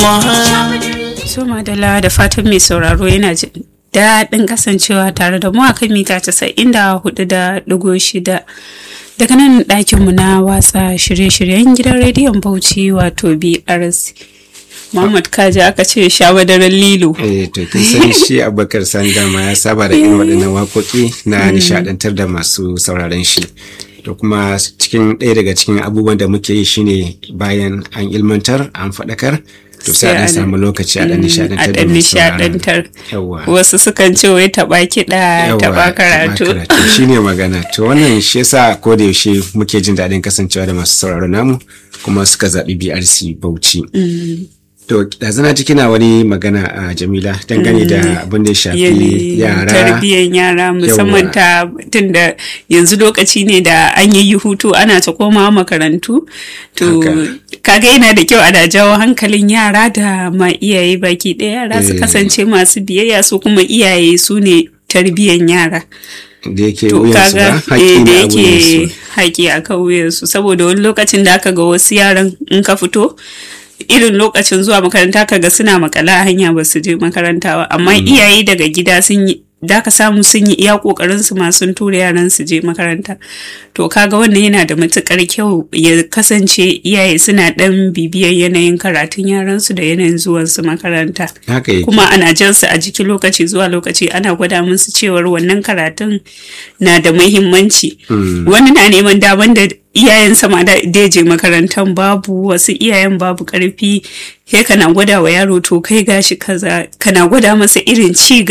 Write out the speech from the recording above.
So madalla da fatan mai sauraro yana jin daɗin kasancewa tare da mu akan mita casa'in da hudu da ɗigo shida daga nan ɗakinmu na watsa shirye-shiryen gidan rediyon Bauchi wato BRC. Muhammad Kaji aka ce sha madaran lilo. Eh to kin san shi Abubakar Sani dama ya saba da irin waɗannan waƙoƙi na nishaɗantar da masu sauraron shi. To kuma cikin ɗaya daga cikin abubuwan da muke yi shine bayan an ilmantar an faɗakar to sai a ɗan samu lokaci a ɗan nishaɗantar da masu nishaɗantar. Yawwa. Wasu sukan ce wai taɓa kiɗa taɓa karatu. shi ne magana to wannan shi yasa ko da yaushe muke jin daɗin kasancewa da masu sauraro namu kuma suka zaɓi BRC Bauchi. To ɗazana ciki na wani magana a Jamila dangane da abin da ya shafi yara. tarbiyyar yara musamman ta tunda yanzu lokaci ne da an yi hutu ana ta komawa makarantu to Haka. kaga yana da kyau ana jawo hankalin yara da ma iyaye baki ɗaya yara su Eh. kasance masu biyayya su kuma iyaye su ne tarbiyyar yara Da yake to wuyansu kaga ba eh, haƙƙi da ne a yake wuyansu. haƙi a kan wuyansu saboda wani lokacin da aka ga wasu yaran in ka fito irin lokacin zuwa makaranta kaga suna makala a hanya ba su je makaranta ba amma iyaye daga gida sun yi da ka samu sun yi iya kokarin su ma sun tura yaran su je makaranta to kaga wannan yana da matukar kyau ya kasance iyaye suna dan bibiyar yanayin karatun yaran su da yanayin zuwan su makaranta Haka yake. kuma ana jan su a jiki lokaci zuwa lokaci ana gwada musu cewar wannan karatun na da muhimmanci wani na neman daman da iyayen sama da da je makarantar babu wasu iyayen babu karfi sai kana gwada wa yaro to kai gashi kaza kana gwada masa irin ci